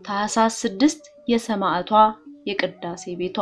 ታኅሳስ ስድስት የሰማዕቷ የቅዳሴ ቤቷ።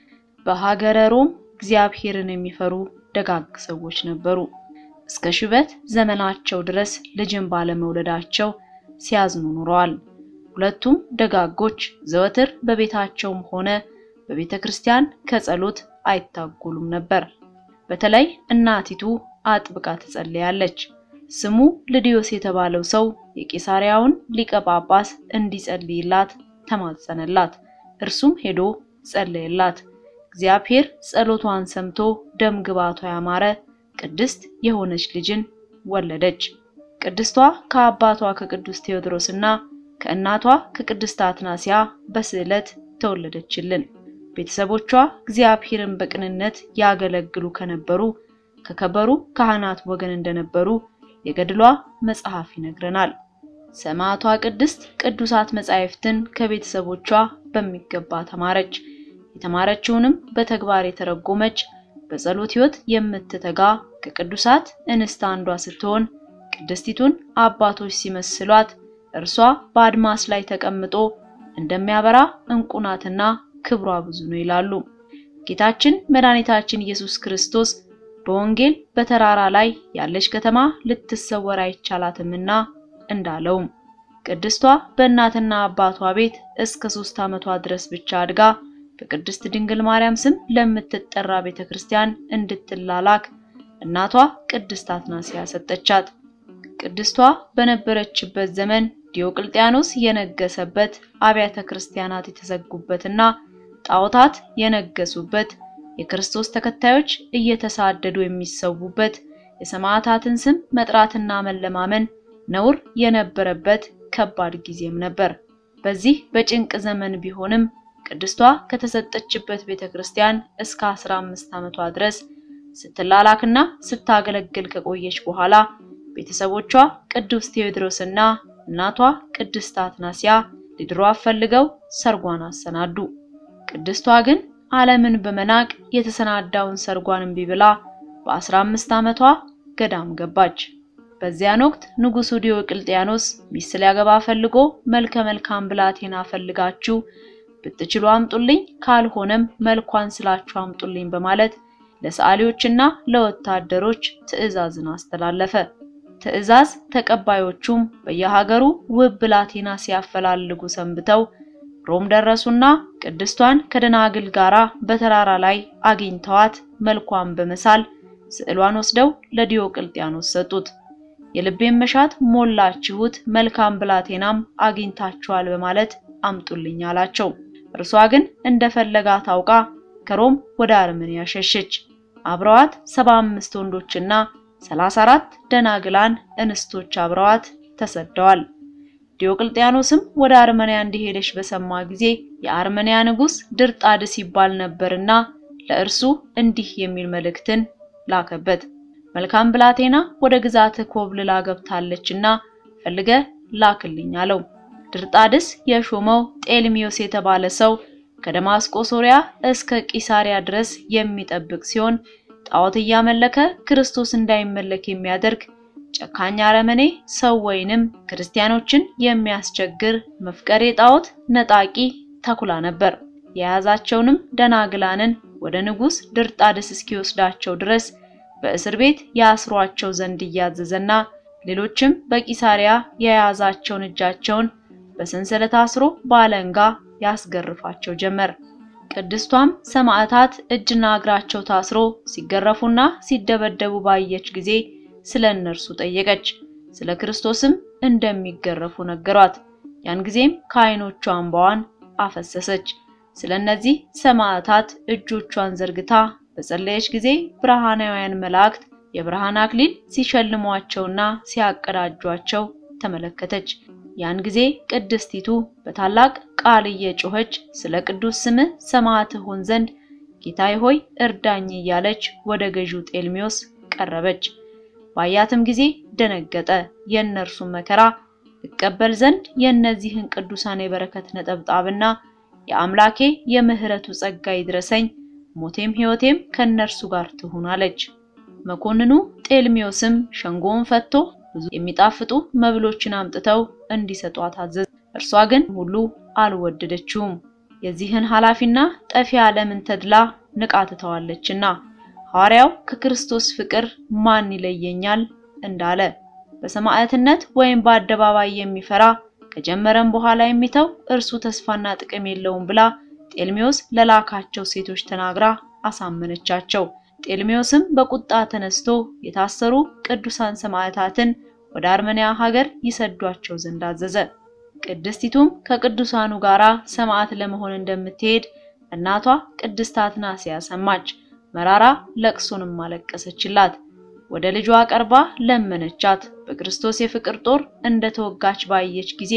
በሀገረ ሮም እግዚአብሔርን የሚፈሩ ደጋግ ሰዎች ነበሩ። እስከ ሽበት ዘመናቸው ድረስ ልጅን ባለመውለዳቸው ሲያዝኑ ኑረዋል። ሁለቱም ደጋጎች ዘወትር በቤታቸውም ሆነ በቤተ ክርስቲያን ከጸሎት አይታጎሉም ነበር። በተለይ እናቲቱ አጥብቃ ትጸልያለች። ስሙ ልድዮስ የተባለው ሰው የቄሳሪያውን ሊቀ ጳጳስ እንዲጸልይላት ተማጸነላት። እርሱም ሄዶ ጸለየላት። እግዚአብሔር ጸሎቷን ሰምቶ ደም ግባቷ ያማረ ቅድስት የሆነች ልጅን ወለደች። ቅድስቷ ከአባቷ ከቅዱስ ቴዎድሮስና ከእናቷ ከቅድስት አትናሲያ በስዕለት ተወለደችልን። ቤተሰቦቿ እግዚአብሔርን በቅንነት ያገለግሉ ከነበሩ ከከበሩ ካህናት ወገን እንደነበሩ የገድሏ መጽሐፍ ይነግረናል። ሰማዕቷ ቅድስት ቅዱሳት መጻሕፍትን ከቤተሰቦቿ በሚገባ ተማረች። የተማረችውንም በተግባር የተረጎመች በጸሎት ሕይወት የምትተጋ ከቅዱሳት እንስት አንዷ ስትሆን ቅድስቲቱን አባቶች ሲመስሏት እርሷ በአድማስ ላይ ተቀምጦ እንደሚያበራ ዕንቁ ናትና ክብሯ ብዙ ነው ይላሉ። ጌታችን መድኃኒታችን ኢየሱስ ክርስቶስ በወንጌል በተራራ ላይ ያለች ከተማ ልትሰወር አይቻላትምና እንዳለውም ቅድስቷ በእናትና አባቷ ቤት እስከ ሶስት ዓመቷ ድረስ ብቻ አድጋ በቅድስት ድንግል ማርያም ስም ለምትጠራ ቤተ ክርስቲያን እንድትላላክ እናቷ ቅድስት አትናሲያ ሰጠቻት። ቅድስቷ በነበረችበት ዘመን ዲዮቅልጥያኖስ የነገሰበት አብያተ ክርስቲያናት የተዘጉበትና ጣዖታት የነገሱበት የክርስቶስ ተከታዮች እየተሳደዱ የሚሰዉበት የሰማዕታትን ስም መጥራትና መለማመን ነውር የነበረበት ከባድ ጊዜም ነበር። በዚህ በጭንቅ ዘመን ቢሆንም ቅድስቷ ከተሰጠችበት ቤተክርስቲያን እስከ 15 ዓመቷ ድረስ ስትላላክና ስታገለግል ከቆየች በኋላ ቤተሰቦቿ ቅዱስ ቴዎድሮስና እናቷ ቅድስት አትናሲያ ሊድሯት ፈልገው ሰርጓን አሰናዱ። ቅድስቷ ግን ዓለምን በመናቅ የተሰናዳውን ሰርጓን እምቢ ብላ በ15 ዓመቷ ገዳም ገባች። በዚያን ወቅት ንጉሱ ዲዮቅልጥያኖስ ሚስት ሊያገባ ፈልጎ መልከ መልካም ብላቴና ፈልጋችሁ ብትችሉ አምጡልኝ፣ ካልሆነም መልኳን ስላችሁ አምጡልኝ በማለት ለሰዓሊዎችና ለወታደሮች ትዕዛዝን አስተላለፈ። ትዕዛዝ ተቀባዮቹም በየሀገሩ ውብ ብላቴና ሲያፈላልጉ ሰንብተው ሮም ደረሱና ቅድስቷን ከደናግል ጋራ በተራራ ላይ አግኝተዋት መልኳን በመሳል ስዕሏን ወስደው ለዲዮቅልጥያኖስ ሰጡት። የልቤን መሻት ሞላችሁት፣ መልካም ብላቴናም አግኝታችኋል በማለት አምጡልኝ አላቸው። እርሷ ግን እንደፈለጋት አውቃ ከሮም ወደ አርመንያ ሸሸች። አብረዋት ሰባ አምስት ወንዶችና ሰላሳ አራት ደናግላን እንስቶች አብረዋት ተሰደዋል። ዲዮቅልጥያኖስም ወደ አርመንያ እንደሄደች በሰማ ጊዜ የአርመንያ ንጉሥ ድርጣድስ ይባል ነበርና ለእርሱ እንዲህ የሚል መልእክትን ላከበት። መልካም ብላቴና ወደ ግዛትህ ኮብልላ ገብታለችና ፈልገ ላክልኝ አለው። ድርጣድስ የሾመው ጤልሚዮስ የተባለ ሰው ከደማስቆ ሶሪያ እስከ ቂሳሪያ ድረስ የሚጠብቅ ሲሆን ጣዖት እያመለከ ክርስቶስ እንዳይመለክ የሚያደርግ ጨካኝ አረመኔ ሰው ወይንም ክርስቲያኖችን የሚያስቸግር መፍቀሬ ጣዖት ነጣቂ ተኩላ ነበር። የያዛቸውንም ደናግላንን ወደ ንጉሥ ድርጣድስ እስኪወስዳቸው ድረስ በእስር ቤት ያስሯቸው ዘንድ እያዘዘና ሌሎችም በቂሳሪያ የያዛቸውን እጃቸውን በሰንሰለት አስሮ በአለንጋ ያስገርፋቸው ጀመር። ቅድስቷም ሰማዕታት እጅና እግራቸው ታስሮ ሲገረፉና ሲደበደቡ ባየች ጊዜ ስለ እነርሱ ጠየቀች። ስለ ክርስቶስም እንደሚገረፉ ነገሯት። ያን ጊዜም ከዓይኖቿ እንባዋን አፈሰሰች። ስለ እነዚህ ሰማዕታት እጆቿን ዘርግታ በጸለየች ጊዜ ብርሃናውያን መላእክት የብርሃን አክሊል ሲሸልሟቸውና ሲያቀዳጇቸው ተመለከተች። ያን ጊዜ ቅድስቲቱ በታላቅ ቃል እየጮኸች ስለ ቅዱስ ስምህ ሰማዕት ሆን ዘንድ ጌታዬ ሆይ እርዳኝ እያለች ወደ ገዢው ጤልሚዮስ ቀረበች። ባያትም ጊዜ ደነገጠ። የእነርሱን መከራ እቀበል ዘንድ የእነዚህን ቅዱሳን የበረከት ነጠብጣብና የአምላኬ የምሕረቱ ጸጋ ይድረሰኝ፣ ሞቴም ሕይወቴም ከእነርሱ ጋር ትሁን አለች። መኮንኑ ጤልሚዮስም ሸንጎውን ፈቶ ብዙ የሚጣፍጡ መብሎችን አምጥተው እንዲሰጧት አዘዘ። እርሷ ግን ሁሉ አልወደደችውም። የዚህን ኃላፊና ጠፊ ዓለምን ተድላ ንቃ ትተዋለችና ሐዋርያው ከክርስቶስ ፍቅር ማን ይለየኛል እንዳለ በሰማዕትነት ወይም በአደባባይ የሚፈራ ከጀመረም በኋላ የሚተው እርሱ ተስፋና ጥቅም የለውም ብላ ጤልሜዎስ ለላካቸው ሴቶች ተናግራ አሳመነቻቸው። ጤልሜዎስም በቁጣ ተነስቶ የታሰሩ ቅዱሳን ሰማዕታትን ወደ አርመንያ ሀገር ይሰዷቸው ዘንድ አዘዘ። ቅድስቲቱም ከቅዱሳኑ ጋራ ሰማዕት ለመሆን እንደምትሄድ እናቷ ቅድስት አትናስያ ሰማች። መራራ ለቅሶንም አለቀሰችላት። ወደ ልጇ ቀርባ ለመነቻት። በክርስቶስ የፍቅር ጦር እንደተወጋች ባየች ጊዜ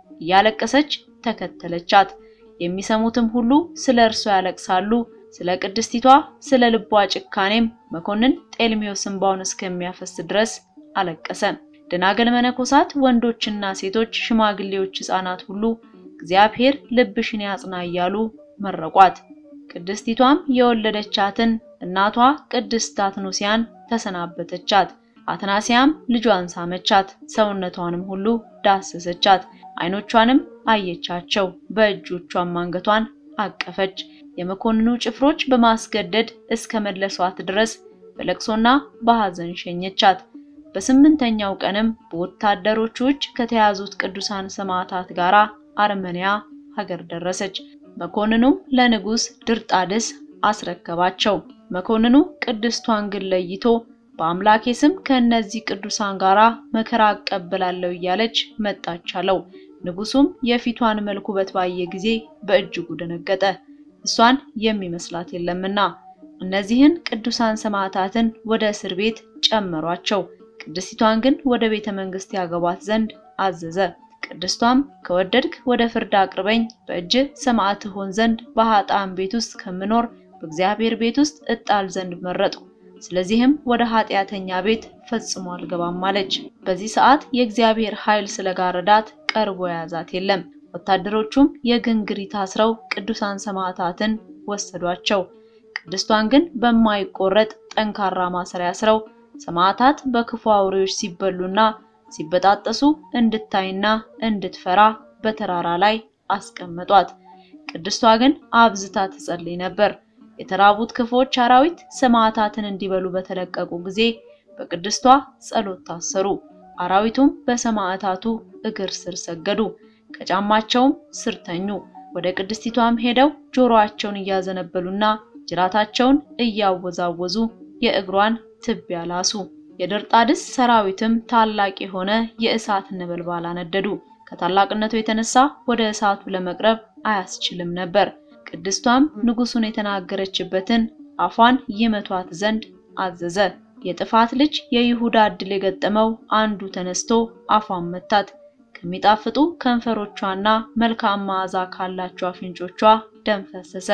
እያለቀሰች ተከተለቻት። የሚሰሙትም ሁሉ ስለ እርሷ ያለቅሳሉ። ስለ ቅድስቲቷ ስለ ልቧ ጭካኔም መኮንን ጤልሜዎስ እንባውን እስከሚያፈስ ድረስ አለቀሰ። ደናገል መነኮሳት፣ ወንዶችና ሴቶች፣ ሽማግሌዎች፣ ሕፃናት ሁሉ እግዚአብሔር ልብሽን ያጽና እያሉ መረቋት። ቅድስቲቷም የወለደቻትን እናቷ ቅድስት አትኖሲያን ተሰናበተቻት። አትናሲያም ልጇን ሳመቻት፣ ሰውነቷንም ሁሉ ዳሰሰቻት፣ ዓይኖቿንም አየቻቸው፣ በእጆቿም አንገቷን አቀፈች። የመኮንኑ ጭፍሮች በማስገደድ እስከ መለሷት ድረስ በለቅሶና በሐዘን ሸኘቻት። በስምንተኛው ቀንም በወታደሮቹ እጅ ከተያዙት ቅዱሳን ሰማዕታት ጋር አርመንያ ሀገር ደረሰች። መኮንኑም ለንጉሥ ድርጣድስ አስረከባቸው። መኮንኑ ቅድስቷን ግን ለይቶ በአምላኬ ስም ከእነዚህ ቅዱሳን ጋራ መከራ አቀበላለሁ እያለች መጣች አለው። ንጉሱም የፊቷን መልክ ውበት ባየ ጊዜ በእጅጉ ደነገጠ፣ እሷን የሚመስላት የለምና። እነዚህን ቅዱሳን ሰማዕታትን ወደ እስር ቤት ጨመሯቸው። ቅድስቲቷን ግን ወደ ቤተ መንግስት ያገቧት ዘንድ አዘዘ። ቅድስቷም ከወደድክ ወደ ፍርድ አቅርበኝ፣ በእጅ ሰማዕት ሆን ዘንድ በኃጥአን ቤት ውስጥ ከምኖር በእግዚአብሔር ቤት ውስጥ እጣል ዘንድ መረጥኩ። ስለዚህም ወደ ኃጢአተኛ ቤት ፈጽሞ አልገባም አለች። በዚህ ሰዓት የእግዚአብሔር ኃይል ስለጋረዳት ቀርቦ የያዛት የለም። ወታደሮቹም የግንግሪት አስረው ቅዱሳን ሰማዕታትን ወሰዷቸው። ቅድስቷን ግን በማይቆረጥ ጠንካራ ማሰሪያ አስረው ሰማዕታት በክፉ አውሬዎች ሲበሉና ሲበጣጠሱ እንድታይና እንድትፈራ በተራራ ላይ አስቀመጧት። ቅድስቷ ግን አብዝታ ትጸልይ ነበር። የተራቡት ክፉዎች አራዊት ሰማዕታትን እንዲበሉ በተለቀቁ ጊዜ በቅድስቷ ጸሎት ታሰሩ። አራዊቱም በሰማዕታቱ እግር ስር ሰገዱ፣ ከጫማቸውም ስር ተኙ። ወደ ቅድስቲቷም ሄደው ጆሮአቸውን እያዘነበሉና ጅራታቸውን እያወዛወዙ የእግሯን ትቢያ ላሱ። የድርጣድስ ሰራዊትም ታላቅ የሆነ የእሳት ነበልባል አነደዱ። ከታላቅነቱ የተነሳ ወደ እሳቱ ለመቅረብ አያስችልም ነበር። ቅድስቷም ንጉሱን የተናገረችበትን አፏን ይመቷት ዘንድ አዘዘ። የጥፋት ልጅ የይሁዳ ዕድል የገጠመው አንዱ ተነስቶ አፏን መታት። ከሚጣፍጡ ከንፈሮቿና መልካም መዓዛ ካላቸው አፍንጮቿ ደም ፈሰሰ።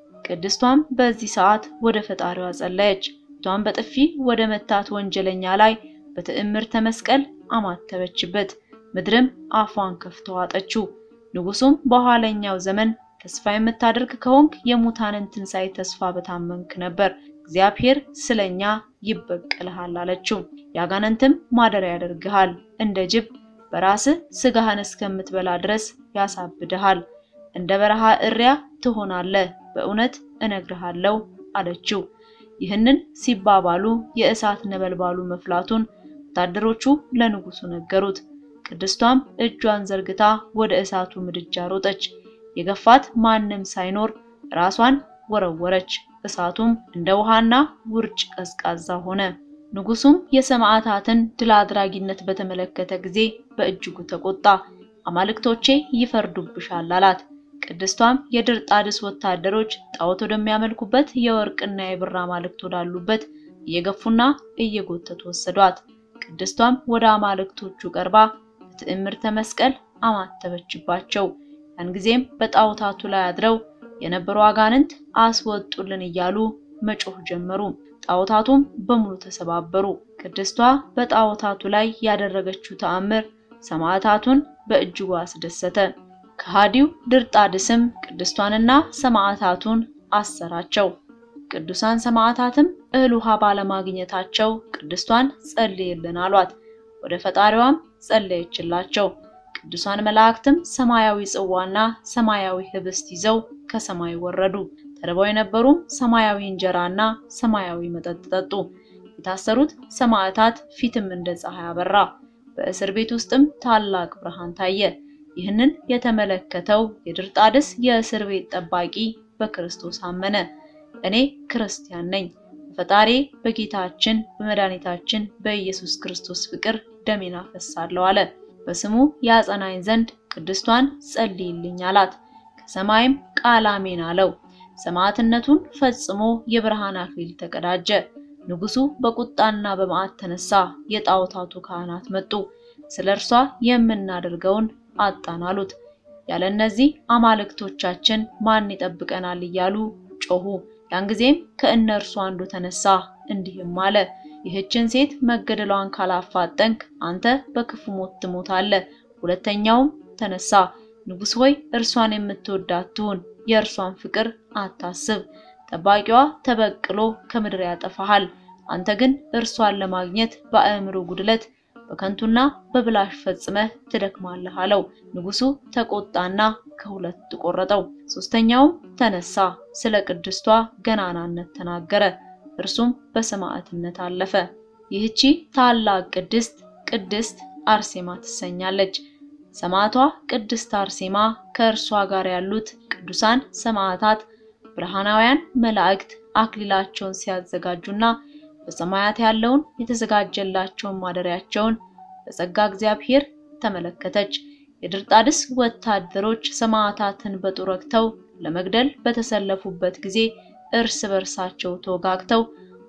ቅድስቷም በዚህ ሰዓት ወደ ፈጣሪዋ ጸለየች። ቷን በጥፊ ወደ መታት ወንጀለኛ ላይ በትዕምርተ መስቀል አማተበችበት። ምድርም አፏን ከፍቶ ዋጠችው። ንጉሱም በኋለኛው ዘመን ተስፋ የምታደርግ ከሆንክ የሙታንን ትንሣኤ ተስፋ በታመንክ ነበር፣ እግዚአብሔር ስለኛ ይበቀልሃል አለችው። ያጋነንትም ማደሪያ ያደርግሃል፣ እንደ ጅብ በራስህ ስጋህን እስከምትበላ ድረስ ያሳብድሃል፣ እንደ በረሃ እሪያ ትሆናለህ፣ በእውነት እነግርሃለሁ አለችው። ይህንን ሲባባሉ የእሳት ነበልባሉ መፍላቱን ወታደሮቹ ለንጉሱ ነገሩት። ቅድስቷም እጇን ዘርግታ ወደ እሳቱ ምድጃ ሮጠች። የገፋት ማንም ሳይኖር ራሷን ወረወረች። እሳቱም እንደ ውሃና ውርጭ ቀዝቃዛ ሆነ። ንጉሱም የሰማዕታትን ድል አድራጊነት በተመለከተ ጊዜ በእጅጉ ተቆጣ። አማልክቶቼ ይፈርዱብሻል አላት። ቅድስቷም የድርጣድስ ወታደሮች ጣዖት ወደሚያመልኩበት የወርቅና የብር አማልክት ወዳሉበት እየገፉና እየጎተቱ ወሰዷት። ቅድስቷም ወደ አማልክቶቹ ቀርባ በትዕምርተ መስቀል አማተበችባቸው። ያን ጊዜም በጣዖታቱ ላይ አድረው የነበሩ አጋንንት አስወጡልን እያሉ መጮህ ጀመሩ። ጣዖታቱም በሙሉ ተሰባበሩ። ቅድስቷ በጣዖታቱ ላይ ያደረገችው ተአምር ሰማዕታቱን በእጅጉ አስደሰተ። ከሃዲው ድርጣድስም ቅድስቷንና ሰማዕታቱን አሰራቸው። ቅዱሳን ሰማዕታትም እህል ውሃ ባለማግኘታቸው ቅድስቷን ጸልይልን አሏት። ወደ ፈጣሪዋም ጸለየችላቸው። ቅዱሳን መላእክትም ሰማያዊ ጽዋና ሰማያዊ ህብስት ይዘው ከሰማይ ወረዱ። ተርበው የነበሩም ሰማያዊ እንጀራና ሰማያዊ መጠጥ ጠጡ። የታሰሩት ሰማዕታት ፊትም እንደ ፀሐይ አበራ። በእስር ቤት ውስጥም ታላቅ ብርሃን ታየ። ይህንን የተመለከተው የድርጣድስ የእስር ቤት ጠባቂ በክርስቶስ አመነ። እኔ ክርስቲያን ነኝ፣ በፈጣሪ በጌታችን በመድኃኒታችን በኢየሱስ ክርስቶስ ፍቅር ደሜን አፈሳለሁ አለ። በስሙ ያጸናኝ ዘንድ ቅድስቷን ጸልይልኝ አላት። ከሰማይም ቃል አሜን አለው። ሰማዕትነቱን ፈጽሞ የብርሃን አክሊል ተቀዳጀ። ንጉሱ በቁጣና በመዓት ተነሳ። የጣዖታቱ ካህናት መጡ። ስለ እርሷ የምናደርገውን አጣን አሉት። ያለ እነዚህ አማልክቶቻችን ማን ይጠብቀናል እያሉ ጮሁ። ያን ጊዜም ከእነርሱ አንዱ ተነሳ እንዲህም አለ፣ ይህችን ሴት መገደሏን ካላፋጠንክ አንተ በክፉ ሞት ትሞታለህ። ሁለተኛውም ተነሳ፣ ንጉሥ ሆይ እርሷን የምትወዳት ትሁን፣ የእርሷን ፍቅር አታስብ። ጠባቂዋ ተበቅሎ ከምድር ያጠፋሃል። አንተ ግን እርሷን ለማግኘት በአእምሮ ጉድለት በከንቱና በብላሽ ፈጽመህ ትደክማለህ አለው። ንጉሱ ተቆጣና ከሁለት ቆረጠው። ሶስተኛውም ተነሳ፣ ስለ ቅድስቷ ገናናነት ተናገረ። እርሱም በሰማዕትነት አለፈ። ይህቺ ታላቅ ቅድስት ቅድስት አርሴማ ትሰኛለች። ሰማዕቷ ቅድስት አርሴማ ከእርሷ ጋር ያሉት ቅዱሳን ሰማዕታት ብርሃናውያን መላእክት አክሊላቸውን ሲያዘጋጁና በሰማያት ያለውን የተዘጋጀላቸውን ማደሪያቸውን በጸጋ እግዚአብሔር ተመለከተች። የድርጣድስ ወታደሮች ሰማዕታትን በጦር ወግተው ለመግደል በተሰለፉበት ጊዜ እርስ በርሳቸው ተወጋግተው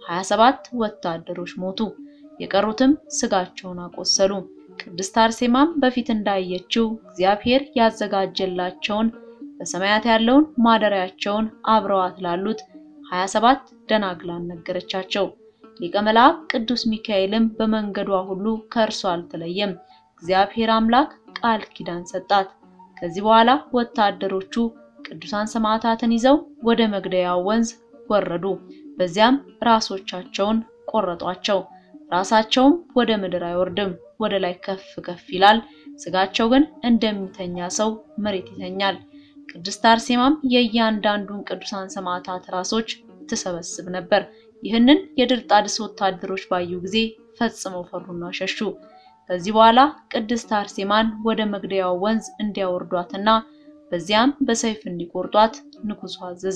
27 ወታደሮች ሞቱ። የቀሩትም ስጋቸውን አቆሰሉ። ቅድስት አርሴማም በፊት እንዳየችው እግዚአብሔር ያዘጋጀላቸውን በሰማያት ያለውን ማደሪያቸውን አብረዋት ላሉት 27 ደናግላን ነገረቻቸው። ሊቀ መልአክ ቅዱስ ሚካኤልም በመንገዷ ሁሉ ከእርሷ አልተለየም። እግዚአብሔር አምላክ ቃል ኪዳን ሰጣት። ከዚህ በኋላ ወታደሮቹ ቅዱሳን ሰማዕታትን ይዘው ወደ መግደያው ወንዝ ወረዱ። በዚያም ራሶቻቸውን ቆረጧቸው። ራሳቸውም ወደ ምድር አይወርድም፣ ወደ ላይ ከፍ ከፍ ይላል። ስጋቸው ግን እንደሚተኛ ሰው መሬት ይተኛል። ቅድስት አርሴማም የእያንዳንዱን ቅዱሳን ሰማዕታት ራሶች ትሰበስብ ነበር። ይህንን የድርጣድስ ወታደሮች ባዩ ጊዜ ፈጽመው ፈሩና ሸሹ። ከዚህ በኋላ ቅድስት አርሴማን ወደ መግደያው ወንዝ እንዲያወርዷትና በዚያም በሰይፍ እንዲቆርጧት ንጉሡ አዘዘ።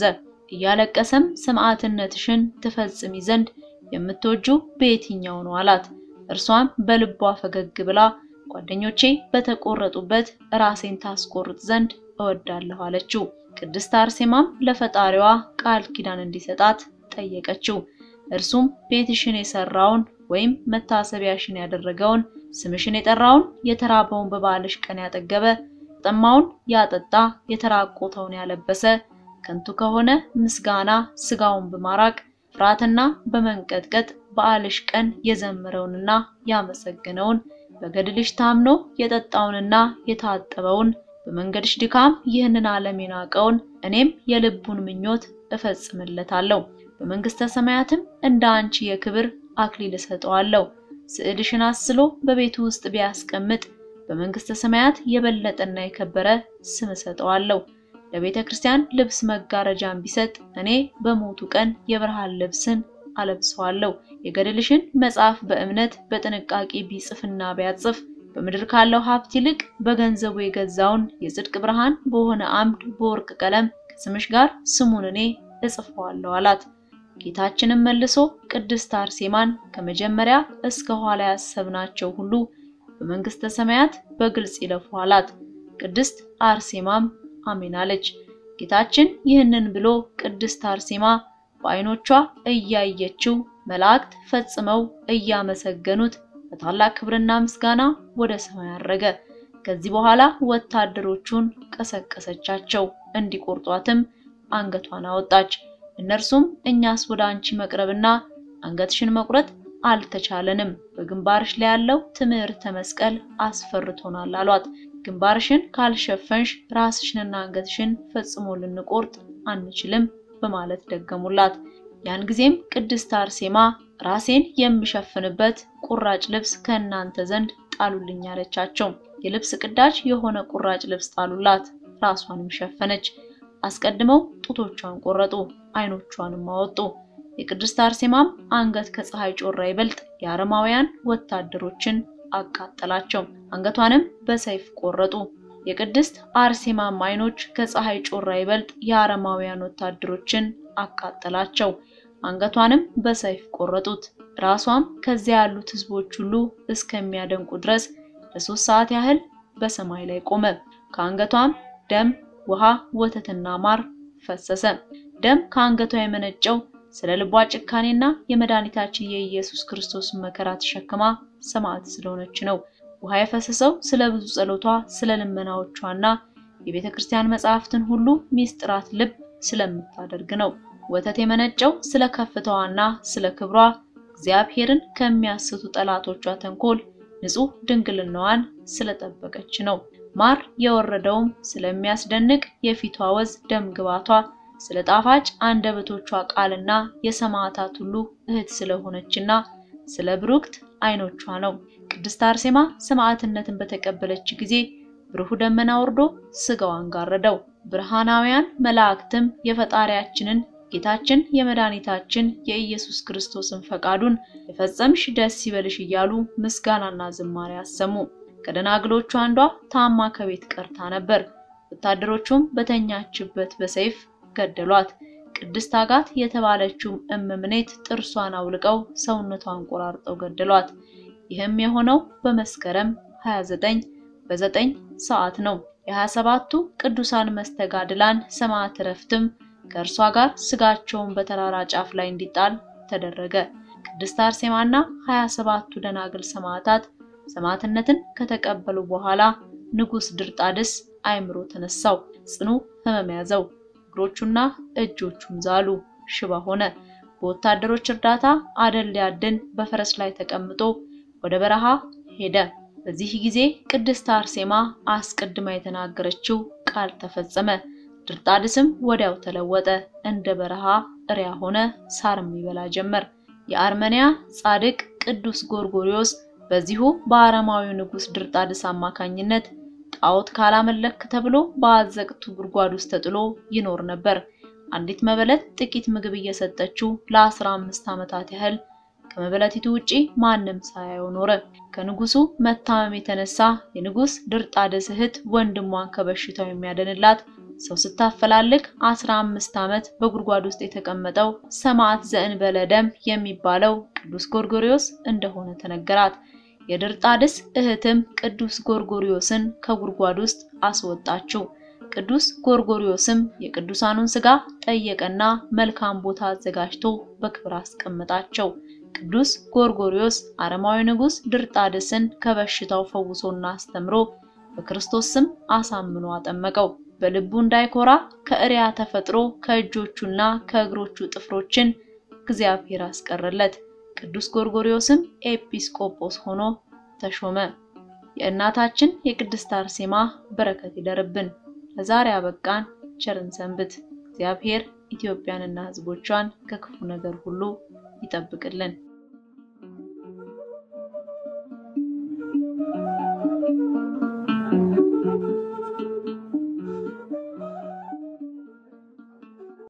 እያለቀሰም ሰማዕትነትሽን ትፈጽሚ ዘንድ የምትወጁ በየትኛው ነው አላት። እርሷም በልቧ ፈገግ ብላ ጓደኞቼ በተቆረጡበት ራሴን ታስቆርጥ ዘንድ እወዳለሁ አለችው። ቅድስት አርሴማም ለፈጣሪዋ ቃል ኪዳን እንዲሰጣት ጠየቀችው። እርሱም ቤትሽን የሰራውን ወይም መታሰቢያሽን ያደረገውን ስምሽን የጠራውን የተራበውን በበዓልሽ ቀን ያጠገበ የጠማውን ያጠጣ የተራቆተውን ያለበሰ ከንቱ ከሆነ ምስጋና ስጋውን በማራቅ ፍርሃትና በመንቀጥቀጥ በዓልሽ ቀን የዘመረውንና ያመሰገነውን በገድልሽ ታምኖ የጠጣውንና የታጠበውን በመንገድሽ ድካም ይህንን ዓለም የናቀውን እኔም የልቡን ምኞት እፈጽምለታለሁ። በመንግስተ ሰማያትም እንደ አንቺ የክብር አክሊል እሰጠዋለሁ። ስዕልሽን አስሎ በቤቱ ውስጥ ቢያስቀምጥ በመንግስተ ሰማያት የበለጠና የከበረ ስም እሰጠዋለሁ። ለቤተ ክርስቲያን ልብስ መጋረጃን ቢሰጥ እኔ በሞቱ ቀን የብርሃን ልብስን አለብሰዋለሁ። የገድልሽን መጽሐፍ በእምነት በጥንቃቄ ቢጽፍና ቢያጽፍ በምድር ካለው ሀብት ይልቅ በገንዘቡ የገዛውን የጽድቅ ብርሃን በሆነ አምድ በወርቅ ቀለም ከስምሽ ጋር ስሙን እኔ እጽፈዋለሁ አላት። ጌታችንም መልሶ ቅድስት አርሴማን ከመጀመሪያ እስከ ኋላ ያሰብናቸው ሁሉ በመንግስተ ሰማያት በግልጽ ይለፉ አላት። ቅድስት አርሴማም አሜን አለች። ጌታችን ይህንን ብሎ ቅድስት አርሴማ በዓይኖቿ እያየችው መላእክት ፈጽመው እያመሰገኑት በታላቅ ክብርና ምስጋና ወደ ሰማይ አረገ። ከዚህ በኋላ ወታደሮቹን ቀሰቀሰቻቸው፣ እንዲቆርጧትም አንገቷን አወጣች። እነርሱም እኛስ ወደ አንቺ መቅረብና አንገትሽን መቁረጥ አልተቻለንም፣ በግንባርሽ ላይ ያለው ትምህርተ መስቀል አስፈርቶናል አሏት። ግንባርሽን ካልሸፈንሽ ራስሽንና አንገትሽን ፈጽሞ ልንቆርጥ አንችልም በማለት ደገሙላት። ያን ጊዜም ቅድስት አርሴማ ራሴን የምሸፍንበት ቁራጭ ልብስ ከእናንተ ዘንድ ጣሉልኝ አለቻቸው። የልብስ ቅዳጅ የሆነ ቁራጭ ልብስ ጣሉላት፣ ራሷንም ሸፈነች። አስቀድመው ጡቶቿን ቆረጡ፣ ዓይኖቿንም አወጡ። የቅድስት አርሴማም አንገት ከፀሐይ ጮራ ይበልጥ የአረማውያን ወታደሮችን አቃጠላቸው፣ አንገቷንም በሰይፍ ቆረጡ። የቅድስት አርሴማም ዓይኖች ከፀሐይ ጮራ ይበልጥ የአረማውያን ወታደሮችን አቃጠላቸው፣ አንገቷንም በሰይፍ ቆረጡት። ራሷም ከዚያ ያሉት ሕዝቦች ሁሉ እስከሚያደንቁ ድረስ ለሶስት ሰዓት ያህል በሰማይ ላይ ቆመ። ከአንገቷም ደም፣ ውሃ፣ ወተትና ማር ፈሰሰ። ደም ከአንገቷ የመነጨው ስለ ልቧ ጭካኔና የመድኃኒታችን የኢየሱስ ክርስቶስን መከራ ተሸክማ ሰማዕት ስለሆነች ነው። ውሃ የፈሰሰው ስለ ብዙ ጸሎቷ፣ ስለ ልመናዎቿና የቤተ ክርስቲያን መጻሕፍትን ሁሉ ሚስጥራት ልብ ስለምታደርግ ነው። ወተት የመነጨው ስለ ከፍታዋና ስለ ክብሯ እግዚአብሔርን ከሚያስቱ ጠላቶቿ ተንኮል ንጹሕ ድንግልናዋን ስለጠበቀች ነው። ማር የወረደውም ስለሚያስደንቅ የፊቷ ወዝ ደም ግባቷ ስለ ጣፋጭ አንደበቶቿ ቃልና የሰማዕታት ሁሉ እህት ስለሆነችና ስለ ብሩክት ዓይኖቿ ነው። ቅድስት አርሴማ ሰማዕትነትን በተቀበለች ጊዜ ብሩህ ደመና ወርዶ ስጋዋን ጋረደው። ብርሃናውያን መላእክትም የፈጣሪያችንን ጌታችን የመድኃኒታችን የኢየሱስ ክርስቶስን ፈቃዱን የፈጸምሽ ደስ ይበልሽ እያሉ ምስጋናና ዝማሬ አሰሙ። ከደናግሎቹ አንዷ ታማ ከቤት ቀርታ ነበር። ወታደሮቹም በተኛችበት በሰይፍ ገደሏት። ቅድስት አጋት የተባለችውም እመምኔት ጥርሷን አውልቀው ሰውነቷን ቆራርጠው ገደሏት። ይህም የሆነው በመስከረም 29 በዘጠኝ ሰዓት ነው። የ27ቱ ቅዱሳን መስተጋድላን ሰማዕት ዕረፍትም ከእርሷ ጋር ስጋቸውን በተራራ ጫፍ ላይ እንዲጣል ተደረገ። ቅድስት አርሴማና 27ቱ ደናግል ሰማዕታት ሰማዕትነትን ከተቀበሉ በኋላ ንጉሥ ድርጣድስ አእምሮ ተነሳው፣ ጽኑ ሕመም ያዘው። እግሮቹና እጆቹም ዛሉ፣ ሽባ ሆነ። በወታደሮች እርዳታ አደን ሊያድን በፈረስ ላይ ተቀምጦ ወደ በረሃ ሄደ። በዚህ ጊዜ ቅድስት አርሴማ አስቀድማ የተናገረችው ቃል ተፈጸመ። ድርጣድስም ወዲያው ተለወጠ፣ እንደ በረሃ እሪያ ሆነ፣ ሳርም ይበላ ጀመር። የአርመንያ ጻድቅ ቅዱስ ጎርጎሪዮስ በዚሁ በአረማዊው ንጉሥ ድርጣድስ አማካኝነት ጣዖት ካላመለክ ተብሎ በአዘቅቱ ጉድጓድ ውስጥ ተጥሎ ይኖር ነበር። አንዲት መበለት ጥቂት ምግብ እየሰጠችው ለአስራ አምስት ዓመታት ያህል ከመበለቲቱ ውጪ ማንም ሳያየው ኖረ። ከንጉሱ መታመም የተነሳ የንጉስ ድርጣድስ እህት ወንድሟን ከበሽታው የሚያድንላት ሰው ስታፈላልግ አስራ አምስት ዓመት በጉድጓድ ውስጥ የተቀመጠው ሰማዕት ዘእንበለ ደም የሚባለው ቅዱስ ጎርጎሪዮስ እንደሆነ ተነገራት። የድርጣድስ እህትም ቅዱስ ጎርጎሪዮስን ከጉድጓድ ውስጥ አስወጣችው። ቅዱስ ጎርጎሪዮስም የቅዱሳኑን ሥጋ ጠየቀና መልካም ቦታ አዘጋጅቶ በክብር አስቀመጣቸው። ቅዱስ ጎርጎሪዮስ አረማዊ ንጉሥ ድርጣድስን ከበሽታው ፈውሶና አስተምሮ በክርስቶስ ስም አሳምኖ አጠመቀው። በልቡ እንዳይኮራ ከእሪያ ተፈጥሮ ከእጆቹና ከእግሮቹ ጥፍሮችን እግዚአብሔር አስቀረለት። ቅዱስ ጎርጎሪዮስም ኤጲስቆጶስ ሆኖ ተሾመ። የእናታችን የቅድስት አርሴማ በረከት ይደርብን። ለዛሬ አበቃን። ቸርን ሰንብት። እግዚአብሔር ኢትዮጵያንና ሕዝቦቿን ከክፉ ነገር ሁሉ ይጠብቅልን።